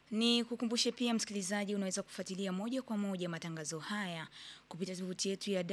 Ni kukumbushe pia msikilizaji, unaweza kufuatilia moja kwa moja matangazo haya kupitia tovuti yetu ya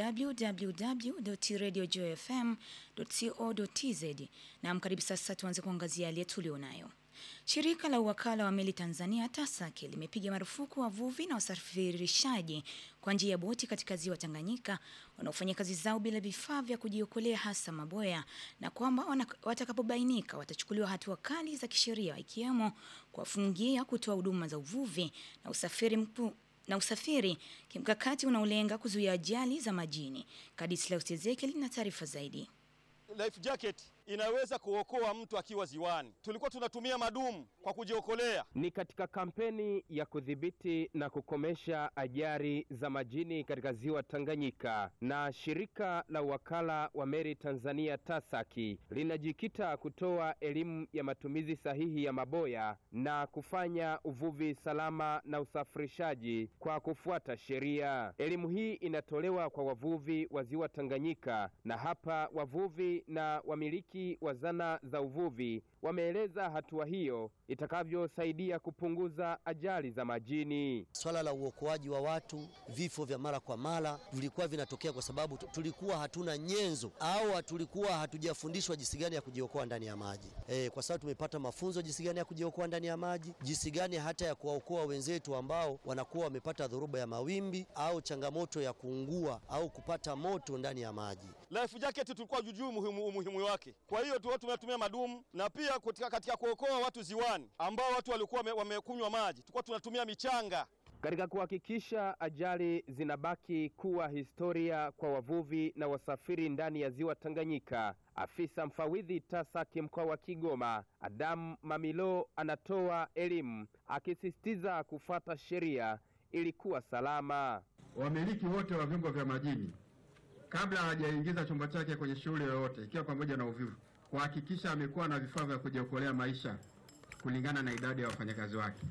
www.radiojfm.co.tz. Na mkaribu sasa, tuanze kuangazia yale tulionayo. Shirika la uwakala wa meli Tanzania TASAC limepiga marufuku wavuvi na wasafirishaji kwa njia ya boti katika ziwa Tanganyika wanaofanya kazi zao bila vifaa vya kujiokolea hasa maboya, na kwamba watakapobainika watachukuliwa hatua kali za kisheria ikiwemo kuwafungia kutoa huduma za uvuvi na usafiri mkuu na usafiri kimkakati unaolenga kuzuia ajali za majini. Kadislaus Ezekiel na taarifa zaidi. Life jacket inaweza kuokoa mtu akiwa ziwani. Tulikuwa tunatumia madumu kwa kujiokolea. Ni katika kampeni ya kudhibiti na kukomesha ajali za majini katika ziwa Tanganyika, na shirika la wakala wa meli Tanzania TASAC linajikita kutoa elimu ya matumizi sahihi ya maboya na kufanya uvuvi salama na usafirishaji kwa kufuata sheria. Elimu hii inatolewa kwa wavuvi wa ziwa Tanganyika, na hapa wavuvi na wamiliki wa zana za uvuvi wameeleza hatua hiyo itakavyosaidia kupunguza ajali za majini. Swala la uokoaji wa watu, vifo vya mara kwa mara vilikuwa vinatokea kwa sababu tulikuwa hatuna nyenzo au tulikuwa hatujafundishwa jinsi gani ya kujiokoa ndani ya maji. E, kwa sababu tumepata mafunzo jinsi gani ya kujiokoa ndani ya maji, jinsi gani hata ya kuwaokoa wenzetu ambao wanakuwa wamepata dhoruba ya mawimbi au changamoto ya kuungua au kupata moto ndani ya maji. Life jacket tulikuwa jujuu umuhimu, umuhimu wake. Kwa hiyo tu tumetumia madumu na pia katika, katika kuokoa watu ziwani ambao watu walikuwa wamekunywa maji, tulikuwa tunatumia michanga katika kuhakikisha ajali zinabaki kuwa historia kwa wavuvi na wasafiri ndani ya ziwa Tanganyika. Afisa mfawidhi TASAC mkoa wa Kigoma, Adamu Mamilo, anatoa elimu akisisitiza kufuata sheria ili kuwa salama. Wamiliki wote wa vyombo vya majini kabla hajaingiza chombo chake kwenye shughuli yoyote, ikiwa pamoja na uvuvi, kuhakikisha amekuwa na vifaa vya kujiokolea maisha kulingana na idadi ya wafanyakazi wake.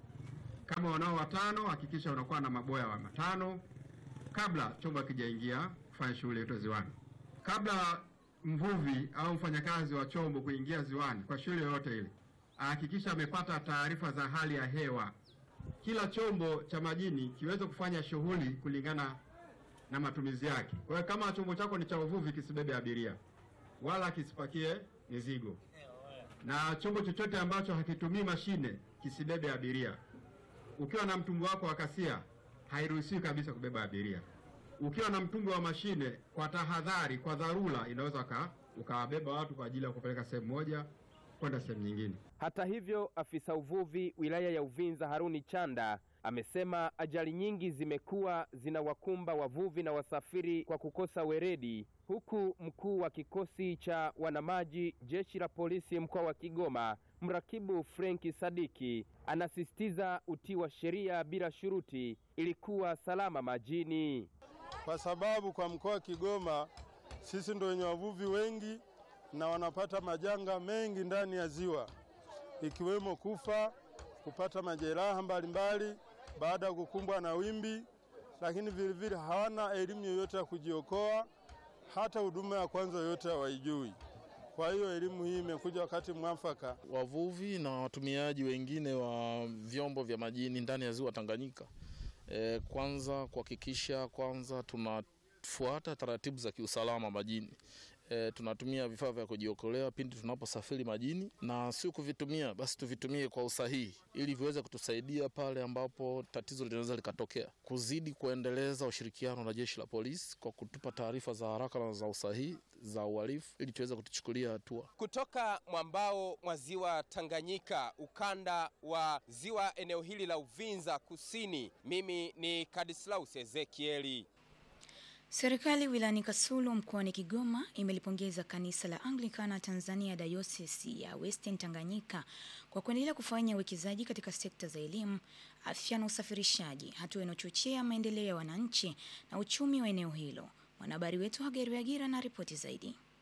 Kama wanao watano, hakikisha unakuwa na maboya wa matano kabla chombo hakijaingia kufanya shughuli yote ziwani. Kabla mvuvi au mfanyakazi wa chombo kuingia ziwani kwa shughuli yoyote ile, ahakikisha amepata taarifa za hali ya hewa. Kila chombo cha majini kiweze kufanya shughuli kulingana na matumizi yake. Kwa hiyo kama chombo chako ni cha uvuvi, kisibebe abiria wala kisipakie mizigo, na chombo chochote ambacho hakitumii mashine kisibebe abiria. Ukiwa na mtumbwi wako wa kasia, hairuhusiwi kabisa kubeba abiria. Ukiwa na mtumbwi wa mashine, kwa tahadhari, kwa dharura, inaweza ukawabeba watu kwa ajili ya kupeleka sehemu moja kwenda sehemu nyingine. Hata hivyo, afisa uvuvi wilaya ya Uvinza Haruni Chanda amesema ajali nyingi zimekuwa zinawakumba wavuvi na wasafiri kwa kukosa weredi, huku mkuu wa kikosi cha wanamaji jeshi la polisi mkoa wa Kigoma mrakibu Frenki Sadiki anasisitiza utii wa sheria bila shuruti ili kuwa salama majini, kwa sababu kwa mkoa wa Kigoma sisi ndio wenye wavuvi wengi na wanapata majanga mengi ndani ya ziwa ikiwemo kufa, kupata majeraha mbalimbali baada ya kukumbwa na wimbi, lakini vilevile hawana elimu yoyote ya kujiokoa, hata huduma ya kwanza yoyote hawaijui. Kwa hiyo elimu hii imekuja wakati mwafaka. Wavuvi na watumiaji wengine wa vyombo vya majini ndani ya ziwa Tanganyika, e, kwanza kuhakikisha kwanza tunafuata taratibu za kiusalama majini. E, tunatumia vifaa vya kujiokolea pindi tunaposafiri majini, na sio kuvitumia basi, tuvitumie kwa usahihi ili viweze kutusaidia pale ambapo tatizo linaweza likatokea. Kuzidi kuendeleza ushirikiano na jeshi la polisi kwa kutupa taarifa za haraka na za usahihi za uhalifu ili tuweze kutuchukulia hatua. Kutoka mwambao mwa ziwa Tanganyika, ukanda wa ziwa eneo hili la Uvinza Kusini, mimi ni Kadislaus Ezekieli. Serikali wilayani Kasulu mkoani Kigoma imelipongeza kanisa la Anglikana Tanzania Dayosisi ya Western Tanganyika kwa kuendelea kufanya uwekezaji katika sekta za elimu, afya na usafirishaji, hatua inayochochea maendeleo ya wananchi na uchumi wa eneo hilo. Mwanahabari wetu Hageri Agira na ripoti zaidi.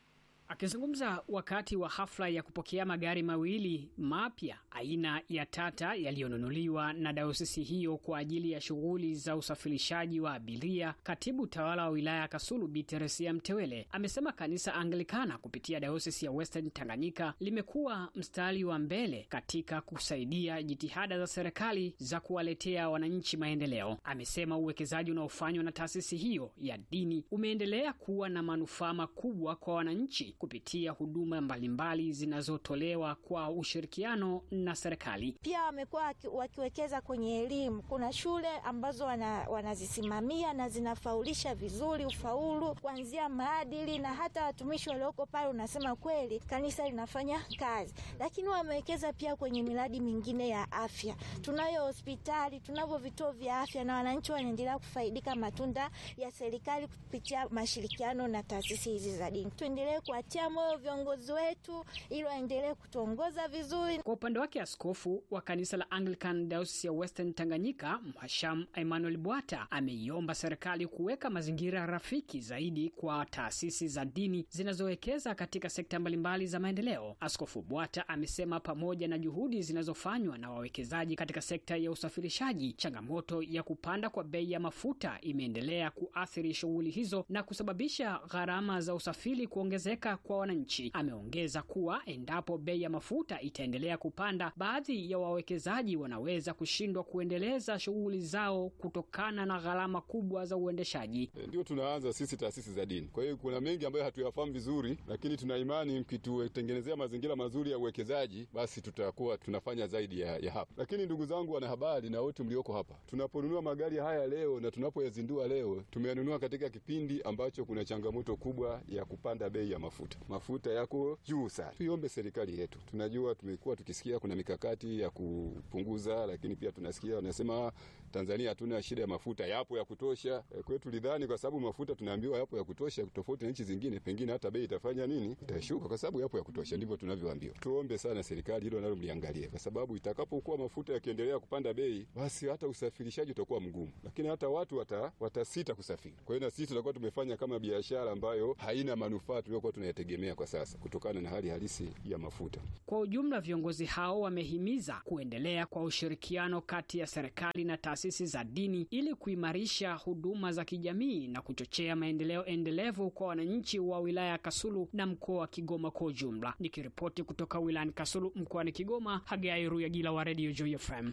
Akizungumza wakati wa hafla ya kupokea magari mawili mapya aina ya Tata yaliyonunuliwa na dayosisi hiyo kwa ajili ya shughuli za usafirishaji wa abiria, katibu tawala wa wilaya ya Kasulu Bi Teresia Mtewele amesema kanisa Anglikana kupitia dayosisi ya Western Tanganyika limekuwa mstari wa mbele katika kusaidia jitihada za serikali za kuwaletea wananchi maendeleo. Amesema uwekezaji unaofanywa na taasisi hiyo ya dini umeendelea kuwa na manufaa makubwa kwa wananchi kupitia huduma mbalimbali zinazotolewa kwa ushirikiano na serikali. Pia wamekuwa waki- wakiwekeza kwenye elimu. Kuna shule ambazo wana, wanazisimamia na zinafaulisha vizuri ufaulu kuanzia maadili, na hata watumishi walioko pale, unasema kweli kanisa linafanya kazi. Lakini wamewekeza pia kwenye miradi mingine ya afya. Tunayo hospitali, tunavyo vituo vya afya, na wananchi wanaendelea kufaidika matunda ya serikali kupitia mashirikiano na taasisi hizi za dini. Tuendelee kuwatia moyo viongozi wetu ili waendelee kutuongoza vizuri. Kwa upande wake askofu wa kanisa la Anglican Diocese ya Western Tanganyika, Mhashamu Emmanuel Bwata ameiomba serikali kuweka mazingira rafiki zaidi kwa taasisi za dini zinazowekeza katika sekta mbalimbali za maendeleo. Askofu Bwata amesema pamoja na juhudi zinazofanywa na wawekezaji katika sekta ya usafirishaji, changamoto ya kupanda kwa bei ya mafuta imeendelea kuathiri shughuli hizo na kusababisha gharama za usafiri kuongezeka kwa wananchi. Ameongeza kuwa endapo bei ya mafuta itaendelea kupanda, baadhi ya wawekezaji wanaweza kushindwa kuendeleza shughuli zao kutokana na gharama kubwa za uendeshaji. Ndio tunaanza sisi taasisi za dini. Kwa hiyo kuna mengi ambayo hatuyafahamu vizuri, lakini tuna imani mkitutengenezea mazingira mazuri ya uwekezaji, basi tutakuwa tunafanya zaidi ya, ya hapa. Lakini ndugu zangu wanahabari na wote mlioko hapa, tunaponunua magari haya leo na tunapoyazindua leo, tumeyanunua katika kipindi ambacho kuna changamoto kubwa ya kupanda bei ya mafuta. Mafuta yako juu sana. Tuiombe serikali yetu, tunajua tumekuwa tukisikia kuna mikakati ya kupunguza, lakini pia tunasikia wanasema Tanzania hatuna shida ya mafuta, yapo ya kutosha. E, kwetu tulidhani kwa sababu mafuta tunaambiwa yapo ya kutosha, tofauti na nchi zingine, pengine hata bei itafanya nini, itashuka kwa sababu yapo ya kutosha. Ndivyo tunavyoambiwa. Tuombe sana serikali hilo nalo mliangalie, kwa sababu itakapokuwa mafuta yakiendelea kupanda bei, basi hata usafirishaji utakuwa mgumu, lakini hata watu wata, watasita kusafiri. Kwa hiyo na sisi tutakuwa tumefanya kama biashara ambayo haina manufaa tuliyokuwa tunayategemea kwa sasa, kutokana na hali halisi ya mafuta. Kwa ujumla, viongozi hao wamehimiza kuendelea kwa ushirikiano kati ya serikali na taasisi za dini ili kuimarisha huduma za kijamii na kuchochea maendeleo endelevu kwa wananchi wa wilaya ya Kasulu na mkoa wa Kigoma kwa ujumla. Nikiripoti kutoka wilayani Kasulu mkoani Kigoma, Hagai Ruyagila wa Radio Joy FM.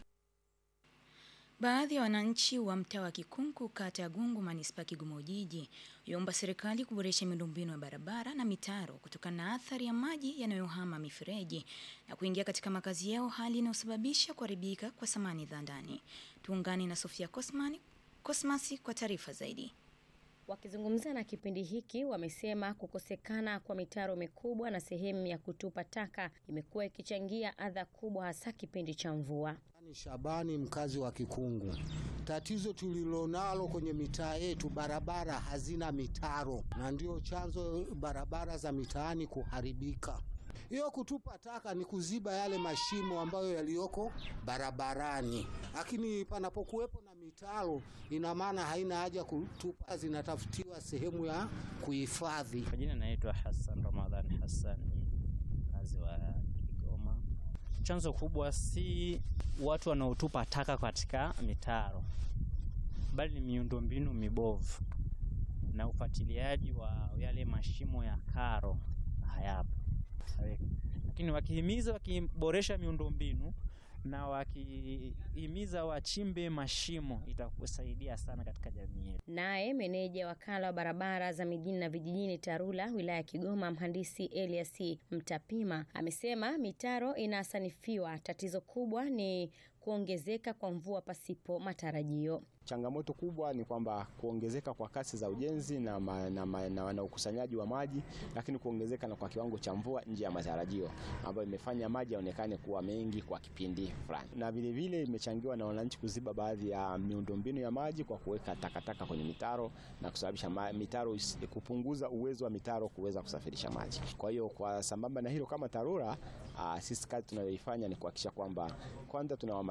Baadhi ya wananchi wa mtaa wa Kikunku kata ya Gungu manispaa ya Kigoma Ujiji yomba serikali kuboresha miundombinu ya barabara na mitaro kutokana na athari ya maji yanayohama mifereji na kuingia katika makazi yao, hali inayosababisha kuharibika kwa samani za ndani. Tuungane na Sofia Cosman Cosmasi kwa taarifa zaidi. Wakizungumza na kipindi hiki wamesema kukosekana kwa mitaro mikubwa na sehemu ya kutupa taka imekuwa ikichangia adha kubwa hasa kipindi cha mvua. Ni Shabani, mkazi wa Kikungu. Tatizo tulilonalo kwenye mitaa yetu, barabara hazina mitaro, na ndio chanzo barabara za mitaani kuharibika. Hiyo kutupa taka ni kuziba yale mashimo ambayo yaliyoko barabarani, lakini panapokuwepo na mitaro, ina maana haina haja kutupa, zinatafutiwa sehemu ya kuhifadhi. Kwa jina naitwa Hassan Ramadhani Hassan, mkazi wa Kigoma. Chanzo kubwa si watu wanaotupa taka katika mitaro, bali ni miundombinu mibovu na ufuatiliaji wa yale mashimo ya karo hayapo. Lakini wakihimiza, wakiboresha miundombinu na wakihimiza wachimbe mashimo itakusaidia sana katika jamii yetu. Naye meneja wakala wa barabara za mijini na vijijini TARURA wilaya ya Kigoma, mhandisi Elias Mtapima amesema mitaro inasanifiwa, tatizo kubwa ni kuongezeka kwa mvua pasipo matarajio. Changamoto kubwa ni kwamba kuongezeka kwa kasi za ujenzi na, ma, na, ma, na, na ukusanyaji wa maji, lakini kuongezeka na kwa kiwango cha mvua nje ya matarajio ambayo imefanya maji yaonekane kuwa mengi kwa kipindi fulani, na vilevile imechangiwa na wananchi kuziba baadhi ya miundombinu ya maji kwa kuweka takataka kwenye mitaro na kusababisha ma, mitaro kupunguza uwezo wa mitaro kuweza kusafirisha maji. Kwa hiyo kwa sambamba na hilo, kama TARURA sisi kazi tunayoifanya ni kuhakikisha kwamba kwanza tunawahamasisha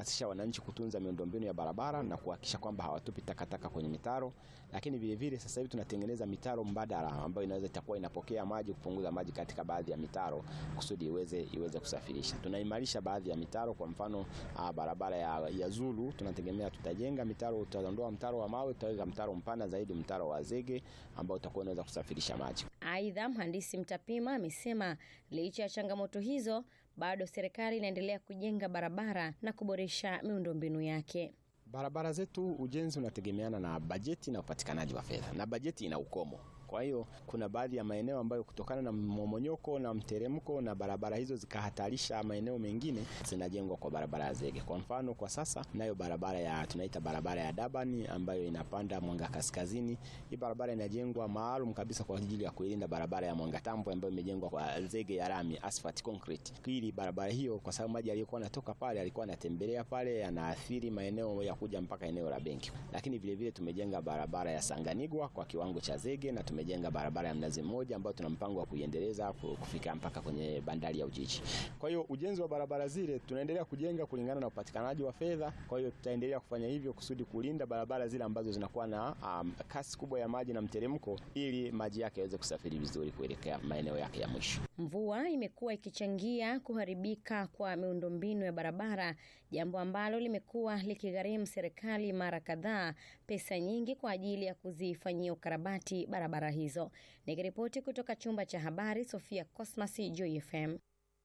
kuhamasisha wananchi kutunza miundombinu ya barabara na kuhakikisha kwamba hawatupi takataka kwenye mitaro, lakini vile vile sasa hivi tunatengeneza mitaro mbadala ambayo inaweza itakuwa inapokea maji, kupunguza maji katika baadhi ya mitaro kusudi iweze iweze kusafirisha. Tunaimarisha baadhi ya mitaro, kwa mfano ah, barabara ya, ya Zulu tunategemea tutajenga mitaro, tutaondoa mtaro wa mawe, tutaweka mtaro mpana zaidi, mtaro wa zege ambao utakuwa unaweza kusafirisha maji. Aidha, mhandisi Mtapima amesema licha ya changamoto hizo, bado serikali inaendelea kujenga barabara na kuboresha miundombinu yake. Barabara zetu ujenzi unategemeana na bajeti na upatikanaji wa fedha, na bajeti ina ukomo. Kwa hiyo kuna baadhi ya maeneo ambayo kutokana na mmomonyoko na mteremko na barabara hizo zikahatarisha maeneo mengine, zinajengwa kwa barabara ya zege. Kwa mfano, kwa sasa nayo barabara ya tunaita barabara ya Dabani ambayo inapanda Mwanga Kaskazini. Hii barabara inajengwa maalum kabisa kwa ajili ya kuilinda barabara ya Mwanga Tambo ambayo imejengwa kwa zege ya lami, asphalt concrete. Ili barabara hiyo, kwa sababu maji yaliyokuwa yanatoka pale alikuwa anatembelea pale, yanaathiri maeneo ya kuja mpaka eneo la benki. Lakini vile vile tumejenga barabara ya Sanganigwa kwa kiwango cha zege na tumejenga barabara ya Mnazi Mmoja ambayo tuna mpango wa kuiendeleza kufika mpaka kwenye bandari ya Ujiji. Kwa hiyo ujenzi wa barabara zile tunaendelea kujenga kulingana na upatikanaji wa fedha. Kwa hiyo tutaendelea kufanya hivyo kusudi kulinda barabara zile ambazo zinakuwa na um, kasi kubwa ya maji na mteremko, ili maji yake yaweze kusafiri vizuri kuelekea maeneo yake ya mwisho. Mvua imekuwa ikichangia kuharibika kwa miundombinu ya barabara, jambo ambalo limekuwa likigharimu serikali mara kadhaa pesa nyingi kwa ajili ya kuzifanyia ukarabati barabara hizo. Nikiripoti kutoka chumba cha habari, Sofia Cosmas, Joy FM.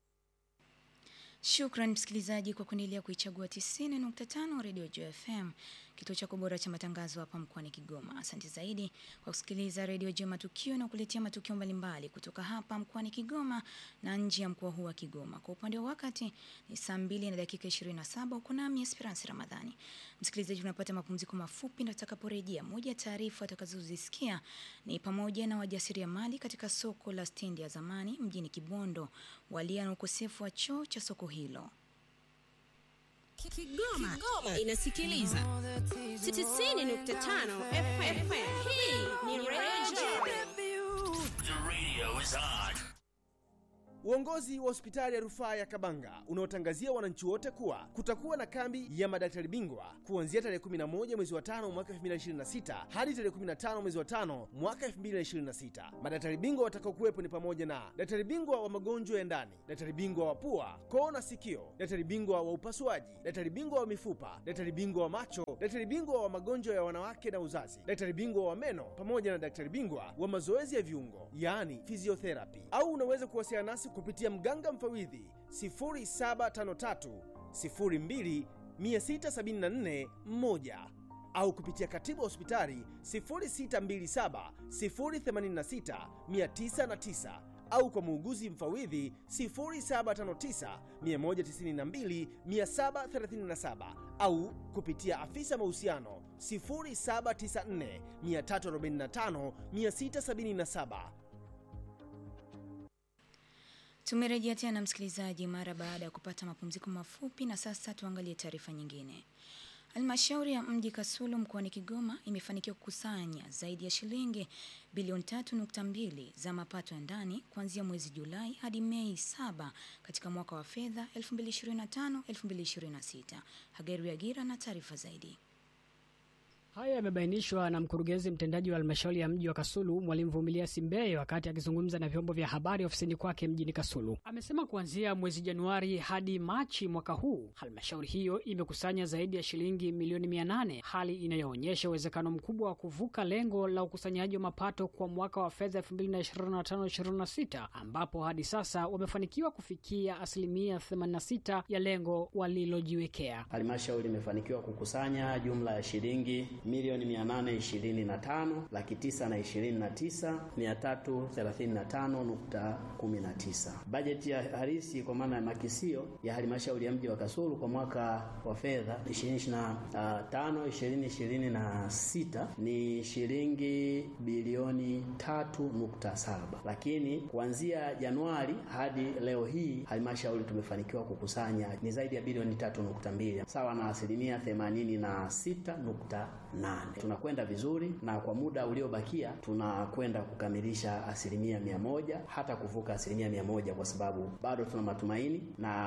Shukran msikilizaji kwa kuendelea kuichagua 90.5 Radio Joy FM, kituo chako bora cha matangazo hapa mkoani Kigoma. Asante zaidi kwa kusikiliza Radio Joy Matukio na kuletea matukio mbalimbali kutoka hapa mkoani Kigoma na nje ya mkoa huu wa Kigoma. Kwa upande wa wakati ni saa 2 na dakika 27, uko nami Esperance Ramadhani. Msikilizaji, unapata mapumziko mafupi na tutakaporejea, moja ya taarifa utakazozisikia ni pamoja na wajasiriamali katika soko la stendi ya zamani mjini Kibondo walia na ukosefu wa choo cha soko hilo. Kigoma, Kigoma inasikiliza 90.5 FM. Hii ni Radio The radio is on. Uongozi wa hospitali ya rufaa ya Kabanga unaotangazia wananchi wote kuwa kutakuwa na kambi ya madaktari bingwa kuanzia tarehe 11 mwezi wa tano mwaka 2026 hadi tarehe 15 mwezi wa tano mwaka 2026. Madaktari bingwa watakaokuwepo ni pamoja na daktari bingwa wa magonjwa ya ndani, daktari bingwa wa pua, koo na sikio, daktari bingwa wa upasuaji, daktari bingwa wa mifupa, daktari bingwa wa macho, daktari bingwa wa magonjwa ya wanawake na uzazi, daktari bingwa wa meno pamoja na daktari bingwa wa mazoezi ya viungo, yaani physiotherapy. Au unaweza kuwasiliana nasi kupitia mganga mfawidhi 0753 02 674 1 au kupitia katibu wa hospitali 0627 086 909 au kwa muuguzi mfawidhi 0759 192 737 au kupitia afisa mahusiano 0794 345 677. Tumerejea tena msikilizaji, mara baada ya kupata mapumziko mafupi, na sasa tuangalie taarifa nyingine. Halmashauri ya mji Kasulu mkoani Kigoma imefanikiwa kukusanya zaidi ya shilingi bilioni 3.2 za mapato ya ndani kuanzia mwezi Julai hadi Mei 7 katika mwaka wa fedha 2025-2026. Hageru Agira na taarifa zaidi. Haya yamebainishwa na mkurugenzi mtendaji wa halmashauri ya mji wa Kasulu, Mwalimu Vumilia Simbeye, wakati akizungumza na vyombo vya habari ofisini kwake mjini Kasulu. Amesema kuanzia mwezi Januari hadi Machi mwaka huu halmashauri hiyo imekusanya zaidi ya shilingi milioni mia nane, hali inayoonyesha uwezekano mkubwa wa kuvuka lengo la ukusanyaji wa mapato kwa mwaka wa fedha 2025/26 ambapo hadi sasa wamefanikiwa kufikia asilimia 86 ya lengo walilojiwekea. Halmashauri imefanikiwa kukusanya jumla ya shilingi milioni mia nane ishirini na tano laki tisa na ishirini na tisa mia tatu thelathini na tano nukta kumi na tisa. Bajeti ya halisi kwa maana ya makisio ya halmashauri ya mji wa Kasulu kwa mwaka wa fedha 2025 2026 ni shilingi bilioni tatu nukta saba, lakini kuanzia Januari hadi leo hii halmashauri tumefanikiwa kukusanya ni zaidi ya bilioni tatu nukta mbili sawa na asilimia themanini na sita nukta nane. Tunakwenda vizuri na kwa muda uliobakia tunakwenda kukamilisha asilimia mia moja hata kuvuka asilimia mia moja kwa sababu bado tuna matumaini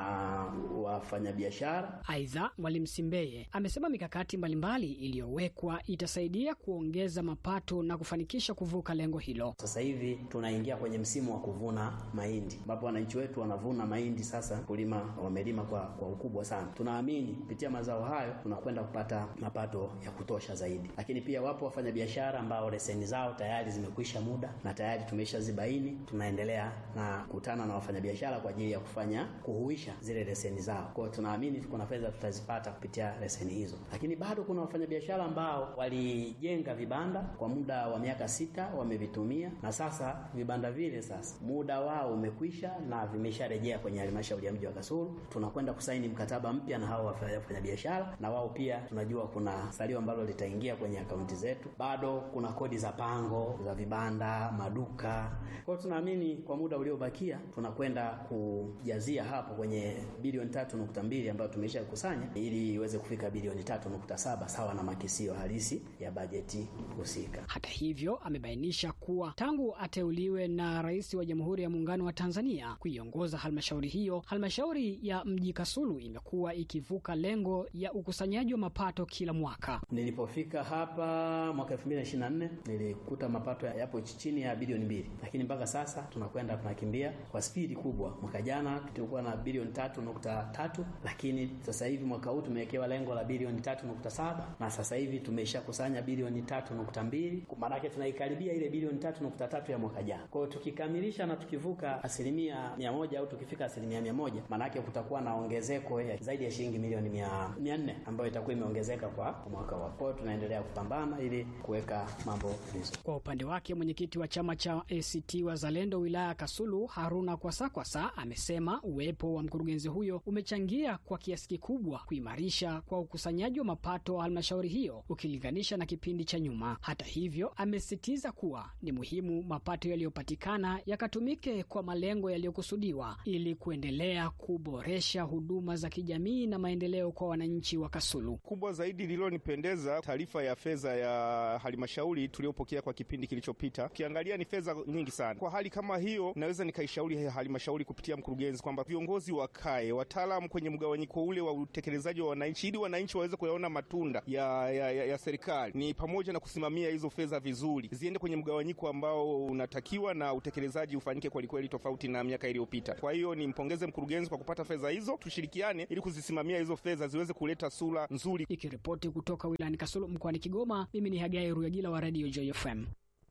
na wafanyabiashara. Aidha, Mwalimu Simbeye amesema mikakati mbalimbali iliyowekwa itasaidia kuongeza mapato na kufanikisha kuvuka lengo hilo. Sasa hivi tunaingia kwenye msimu wa kuvuna mahindi ambapo wananchi wetu wanavuna mahindi sasa, kulima wamelima kwa, kwa ukubwa sana. Tunaamini kupitia mazao hayo tunakwenda kupata mapato ya kutosha zaidi, lakini pia wapo wafanyabiashara ambao leseni zao tayari zimekwisha muda na tayari tumeshazibaini. Tunaendelea na kukutana na wafanyabiashara kwa ajili ya kufanya kuhuisha zile leseni zao. Kwa hiyo tunaamini kuna fedha tutazipata kupitia leseni hizo, lakini bado kuna wafanyabiashara ambao walijenga vibanda kwa muda wa miaka sita wamevitumia, na sasa vibanda vile sasa muda wao umekwisha na vimesharejea kwenye halmashauri ya mji wa Kasulu. Tunakwenda kusaini mkataba mpya na hao wafanyabiashara, na wao pia tunajua kuna salio ambalo litaingia kwenye akaunti zetu. Bado kuna kodi za pango za vibanda, maduka. Kwa hiyo tunaamini kwa muda uliobakia tunakwenda kujazia hapo kwenye bilioni tatu nukta mbili ambayo tumesha kusanya ili iweze kufika bilioni tatu nukta saba sawa na makisio halisi ya bajeti husika. Hata hivyo, amebainisha kuwa tangu ateuliwe na Rais wa Jamhuri ya Muungano wa Tanzania kuiongoza halmashauri hiyo, halmashauri ya mji Kasulu imekuwa ikivuka lengo ya ukusanyaji wa mapato kila mwaka. Nilipofika hapa mwaka 2024 nilikuta mapato yapo chini ya bilioni mbili, lakini mpaka sasa tunakwenda tunakimbia kwa spidi kubwa. Mwaka jana tulikuwa na bilioni tatu nukta tatu lakini sasa hivi mwaka huu tumewekewa lengo la bilioni tatu nukta saba na sasa hivi tumeshakusanya bilioni tatu nukta mbili maanake tunaikaribia ile bilioni tatu nukta tatu ya mwaka jana. Kwa hiyo tukikamilisha na tukivuka asilimia mia moja au tukifika asilimia mia moja maanake kutakuwa na ongezeko ya zaidi ya shilingi milioni mia, mia nne ambayo itakuwa imeongezeka kwa mwaka wa. Kwa hiyo tunaendelea kupambana ili kuweka mambo vizuri. Kwa upande wake mwenyekiti wa chama cha ACT Wazalendo wilaya ya Kasulu Haruna Kwasakwasa amesema uwepo wa mkurugenzi huyo umechangia kwa kiasi kikubwa kuimarisha kwa ukusanyaji wa mapato wa halmashauri hiyo ukilinganisha na kipindi cha nyuma. Hata hivyo, amesisitiza kuwa ni muhimu mapato yaliyopatikana yakatumike kwa malengo yaliyokusudiwa ili kuendelea kuboresha huduma za kijamii na maendeleo kwa wananchi wa Kasulu. Kubwa zaidi lililonipendeza taarifa ya fedha ya halmashauri tuliyopokea kwa kipindi kilichopita. Ukiangalia ni fedha nyingi sana. Kwa hali kama hiyo, naweza nikaishauri halmashauri kupitia mkurugenzi kwamba viongozi wakae, wataalamu kwenye mgawanyiko ule wa utekelezaji wa wananchi, ili wananchi waweze kuyaona matunda ya, ya, ya, ya serikali, ni pamoja na kusimamia hizo fedha vizuri, ziende kwenye mgawanyiko ambao unatakiwa na utekelezaji ufanyike kwelikweli, tofauti na miaka iliyopita. Kwa hiyo nimpongeze mkurugenzi kwa kupata fedha hizo, tushirikiane ili kuzisimamia hizo fedha ziweze kuleta sura nzuri. Ikiripoti kutoka wilayani Kasulu mkoani Kigoma, mimi ni Hagai Ruyagila wa Radio JFM.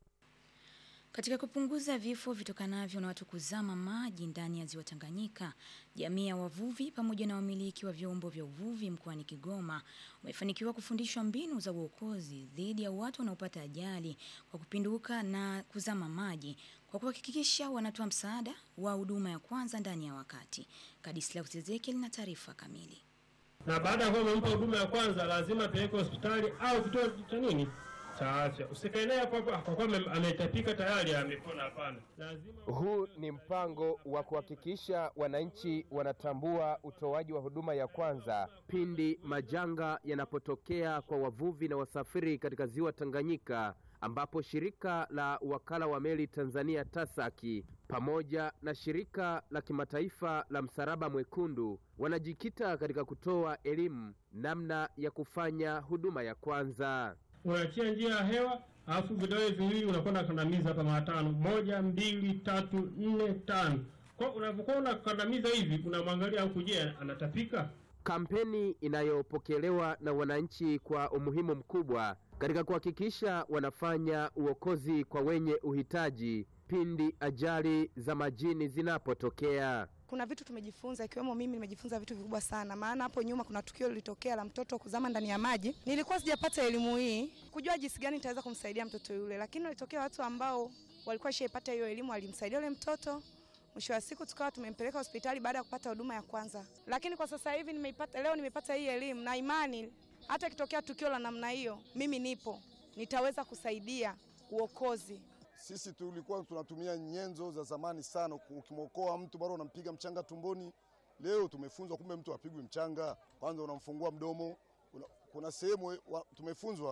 Katika kupunguza vifo vitokanavyo na watu kuzama maji ndani ya ziwa Tanganyika, jamii ya wavuvi pamoja na wamiliki wa vyombo vya uvuvi mkoani Kigoma wamefanikiwa kufundishwa mbinu za uokozi dhidi ya watu wanaopata ajali kwa kupinduka na kuzama maji kwa kuhakikisha wanatoa msaada wa huduma ya kwanza ndani ya wakati. Kadislaus Ezekiel na taarifa kamili. Na baada ya kuwa umempa huduma ya kwanza, lazima peleke hospitali au kituo cha nini cha afya. Usikae naye hapo hapo kwa kuwa ametapika tayari amepona. Hapana, lazima. Huu ni mpango wa kuhakikisha wananchi wanatambua utoaji wa huduma ya kwanza pindi majanga yanapotokea kwa wavuvi na wasafiri katika ziwa Tanganyika, ambapo shirika la wakala wa meli Tanzania TASAKI pamoja na shirika la kimataifa la Msalaba Mwekundu wanajikita katika kutoa elimu namna ya kufanya huduma ya kwanza. Unaachia njia ya hewa, alafu vidole viwili unakwenda kandamiza hapa mara tano, moja, mbili, tatu, nne, tano. Kwa unavyokuwa unakandamiza hivi, unamwangalia huku, je, anatapika? Kampeni inayopokelewa na wananchi kwa umuhimu mkubwa katika kuhakikisha wanafanya uokozi kwa wenye uhitaji pindi ajali za majini zinapotokea. Kuna vitu tumejifunza, ikiwemo mimi nimejifunza vitu vikubwa sana, maana hapo nyuma kuna tukio lilitokea la mtoto kuzama ndani ya maji. Nilikuwa sijapata elimu hii kujua jinsi gani nitaweza kumsaidia mtoto yule, lakini walitokea watu ambao walikuwa shaipata hiyo elimu, walimsaidia yule mtoto. Mwisho wa siku tukawa tumempeleka hospitali baada ya kupata huduma ya kwanza. Lakini kwa sasa hivi nimeipata, leo nimepata hii elimu na imani, hata ikitokea tukio la namna hiyo, mimi nipo, nitaweza kusaidia uokozi. Sisi tulikuwa tunatumia nyenzo za zamani sana. Ukimwokoa mtu bado unampiga mchanga tumboni. Leo tumefunzwa kumbe mtu apigwi mchanga, kwanza unamfungua mdomo. Una, kuna sehemu tumefunzwa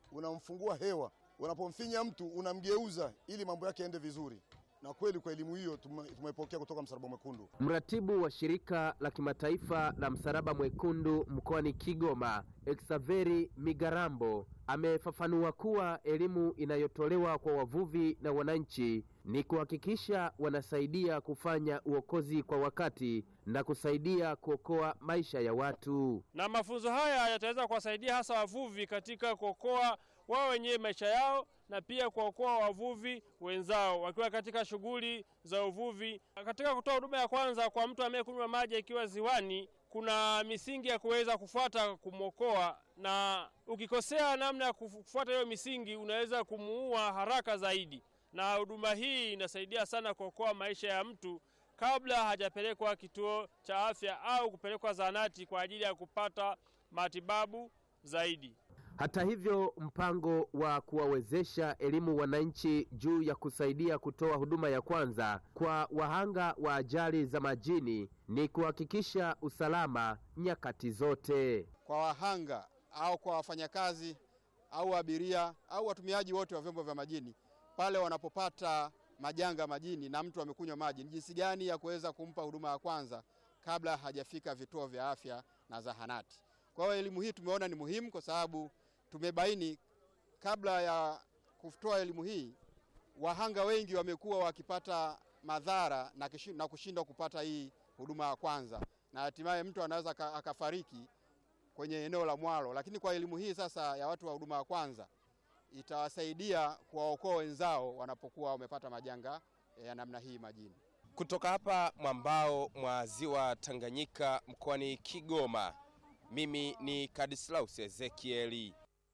unamfungua hewa, unapomfinya mtu unamgeuza ili mambo yake yaende vizuri. Na kweli kwa elimu hiyo tume- tumeipokea kutoka Msalaba Mwekundu. Mratibu wa shirika la kimataifa la Msalaba Mwekundu mkoani Kigoma, Exaveri Migarambo, amefafanua kuwa elimu inayotolewa kwa wavuvi na wananchi ni kuhakikisha wanasaidia kufanya uokozi kwa wakati na kusaidia kuokoa maisha ya watu. na mafunzo haya yataweza kuwasaidia hasa wavuvi katika kuokoa wao wenyewe maisha yao na pia kuokoa wavuvi wenzao wakiwa katika shughuli za uvuvi. Katika kutoa huduma ya kwanza kwa mtu anayekunywa maji akiwa ziwani, kuna misingi ya kuweza kufuata kumwokoa, na ukikosea namna ya kufuata hiyo misingi unaweza kumuua haraka zaidi, na huduma hii inasaidia sana kuokoa maisha ya mtu kabla hajapelekwa kituo cha afya au kupelekwa zahanati kwa ajili ya kupata matibabu zaidi. Hata hivyo, mpango wa kuwawezesha elimu wananchi juu ya kusaidia kutoa huduma ya kwanza kwa wahanga wa ajali za majini ni kuhakikisha usalama nyakati zote. kwa wahanga au kwa wafanyakazi au abiria au watumiaji wote wa vyombo vya majini pale wanapopata majanga majini na mtu amekunywa maji, ni jinsi gani ya kuweza kumpa huduma ya kwanza kabla hajafika vituo vya afya na zahanati. Kwa hiyo elimu hii tumeona ni muhimu kwa sababu tumebaini kabla ya kutoa elimu hii wahanga wengi wamekuwa wakipata madhara na kishi- na kushindwa kupata hii huduma ya kwanza, na hatimaye mtu anaweza aka- akafariki kwenye eneo la mwalo. Lakini kwa elimu hii sasa ya watu wa huduma ya kwanza itawasaidia kuwaokoa wenzao wanapokuwa wamepata majanga ya namna hii majini. Kutoka hapa mwambao mwa ziwa Tanganyika mkoani Kigoma, mimi ni Kadislaus Ezekieli.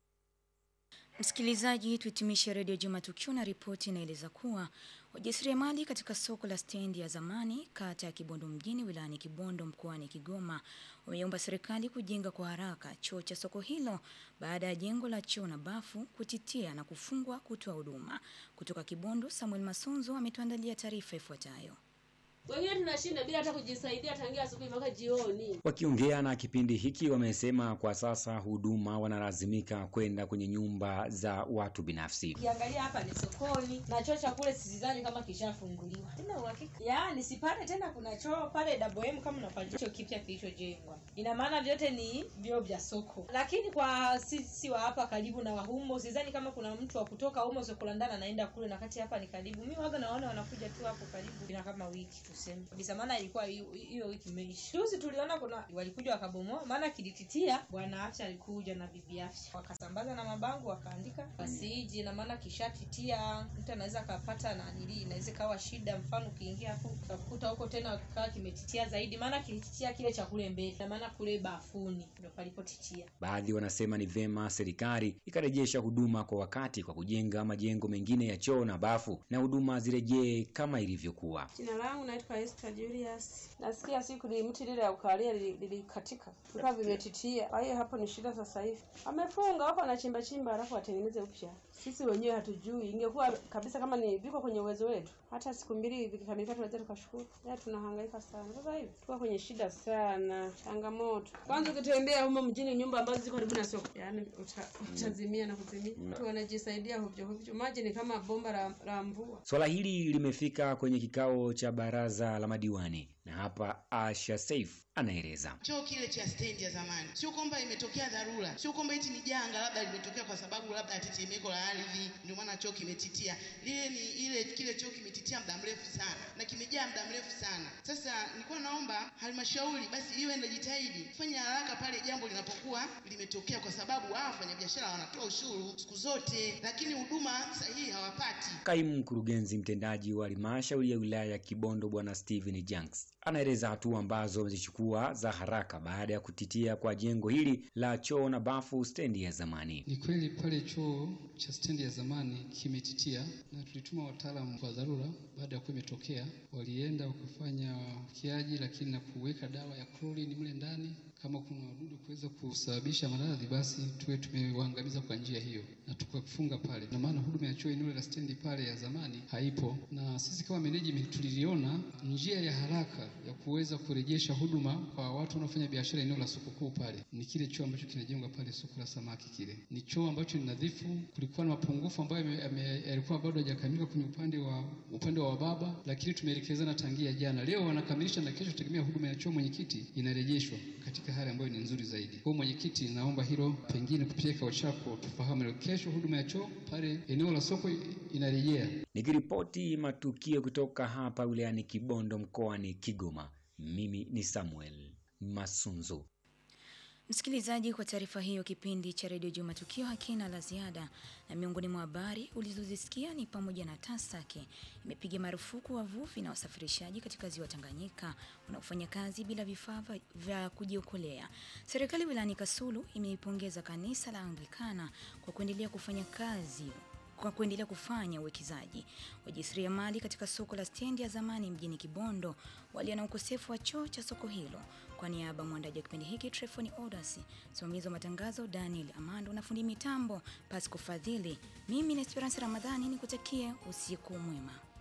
Msikilizaji, tuhitimishe redio Juma Tukio na ripoti inaeleza kuwa wajasiriamali katika soko la stendi ya zamani kata ya Kibondo mjini wilayani Kibondo mkoani Kigoma wameomba serikali kujenga kwa haraka choo cha soko hilo baada ya jengo la choo na bafu kutitia na kufungwa kutoa huduma. Kutoka Kibondo, Samuel Masunzo ametuandalia taarifa ifuatayo. Wengine tunashinda bila hata kujisaidia tangia asubuhi mpaka jioni. Wakiongea na kipindi hiki wamesema kwa sasa huduma wanalazimika kwenda kwenye nyumba za watu binafsi. Ukiangalia hapa ni sokoni na choo cha kule sizani kama kishafunguliwa. Tena uhakika. Yaani sipale tena kuna choo pale Double M kama unafanya choo kipya kilichojengwa. Ina maana vyote ni vyoo vya soko. Lakini kwa sisi wa hapa karibu na wahumo sidhani kama kuna mtu wa kutoka humo soko la ndani anaenda kule na kati hapa ni karibu. Mimi waga naona wanakuja tu hapo karibu. Ina kama wiki tuseme. Kabisa maana ilikuwa hiyo hiyo wiki imeisha. Juzi tuliona kuna walikuja wakabomoa maana kilititia bwana afya alikuja na bibi afya. Wakasambaza na mabango wakaandika pasiji na maana kishatitia mtu anaweza akapata na nili inaweza kawa shida mfano ukiingia hapo ukakuta huko tena kikawa kimetitia zaidi maana kilititia kile cha kule mbele na maana kule bafuni ndio palipotitia. Baadhi wanasema ni vema serikali ikarejesha huduma kwa wakati kwa kujenga majengo mengine ya choo na bafu na huduma zirejee kama ilivyokuwa. Jina langu naitwa Esther Julius. Nasikia siku ni mti lile ya ukalia lili- lilikatika. Vikawa vimetitia. Kwa hiyo hapo ni shida sasa hivi. Amefunga wako anachimba chimba alafu atengeneze upya. Sisi wenyewe hatujui. Ingekuwa kabisa kama ni viko kwenye uwezo wetu. Hata siku mbili vikikamilika tunaweza tukashukuru. Ya tunahangaika sana. Sasa hivi tuko kwenye shida sana. Changamoto. Kwanza ukitembea humo mjini nyumba ambazo ziko karibu na soko. Yaani uta, utazimia na kuzimia. Watu wanajisaidia hovyo hovyo. Maji ni kama bomba la, la mvua. Swala hili limefika kwenye kikao cha baraza la madiwani na hapa Asha Saif anaeleza. Choo kile cha stendi ya zamani, sio kwamba imetokea dharura, sio kwamba eti ni janga labda limetokea kwa sababu labda ya tetemeko la ardhi ndio maana choo kimetitia. Lile ni ile kile choo kimetitia muda mrefu sana na kimejaa muda mrefu sana. Sasa nilikuwa naomba halmashauri basi iwe inajitahidi kufanya haraka pale jambo linapokuwa limetokea, kwa sababu hawa wafanyabiashara wanatoa ushuru siku zote, lakini huduma sahihi hawapati. Kaimu mkurugenzi mtendaji wa halmashauri ya wilaya ya Kibondo Bwana Steven Janks anaeleza hatua ambazo wamezichukua za haraka baada ya kutitia kwa jengo hili la choo na bafu stendi ya zamani. Ni kweli pale choo cha stendi ya zamani kimetitia, na tulituma wataalamu wa dharura baada ya kuwa imetokea. Walienda wakafanya kiaji, lakini na kuweka dawa ya klorini mle ndani, kama kuna wadudu kuweza kusababisha maradhi, basi tuwe tumewaangamiza kwa njia hiyo, na na tukafunga pale, na maana huduma ya choo eneo la stendi pale ya zamani haipo, na sisi kama management tuliliona njia ya haraka ya kuweza kurejesha huduma kwa watu wanaofanya biashara eneo la soko kuu pale ni kile choo ambacho kinajengwa pale soko la samaki. Kile ni choo ambacho ni nadhifu. Kulikuwa na mapungufu ambayo yame- yame- yalikuwa bado hajakamilika kwenye upande wa upande wa baba, lakini tumeelekezana tangia jana. Leo wanakamilisha na kesho, tegemea huduma ya choo mwenyekiti inarejeshwa katika hali ambayo ni nzuri zaidi. Kwa hiyo mwenyekiti, naomba hilo pengine kupitia kikao chako tufahamu leo, kesho huduma ya choo pale eneo la soko inarejea. Nikiripoti matukio kutoka hapa wilayani Kibondo mkoani Kigoma, mimi ni Samuel Masunzu. Msikilizaji, kwa taarifa hiyo, kipindi cha redio Juma Tukio hakina la ziada, na miongoni mwa habari ulizozisikia ni pamoja na TASAKI imepiga marufuku wavuvi na wasafirishaji katika ziwa Tanganyika wanaofanya kazi bila vifaa vya- vya kujiokolea. Serikali wilayani Kasulu imeipongeza kanisa la Anglikana kwa kuendelea kufanya kazi kwa kuendelea kufanya uwekezaji. Wajasiriamali katika soko la stendi ya zamani mjini Kibondo walio na ukosefu wa choo cha soko hilo. Kwa niaba ya mwandaji wa kipindi hiki Trefoni Odasi, msimamizi wa matangazo Daniel Amando na fundi mitambo Pasco Fadhili, mimi ni Esperance Ramadhani nikutakie usiku mwema.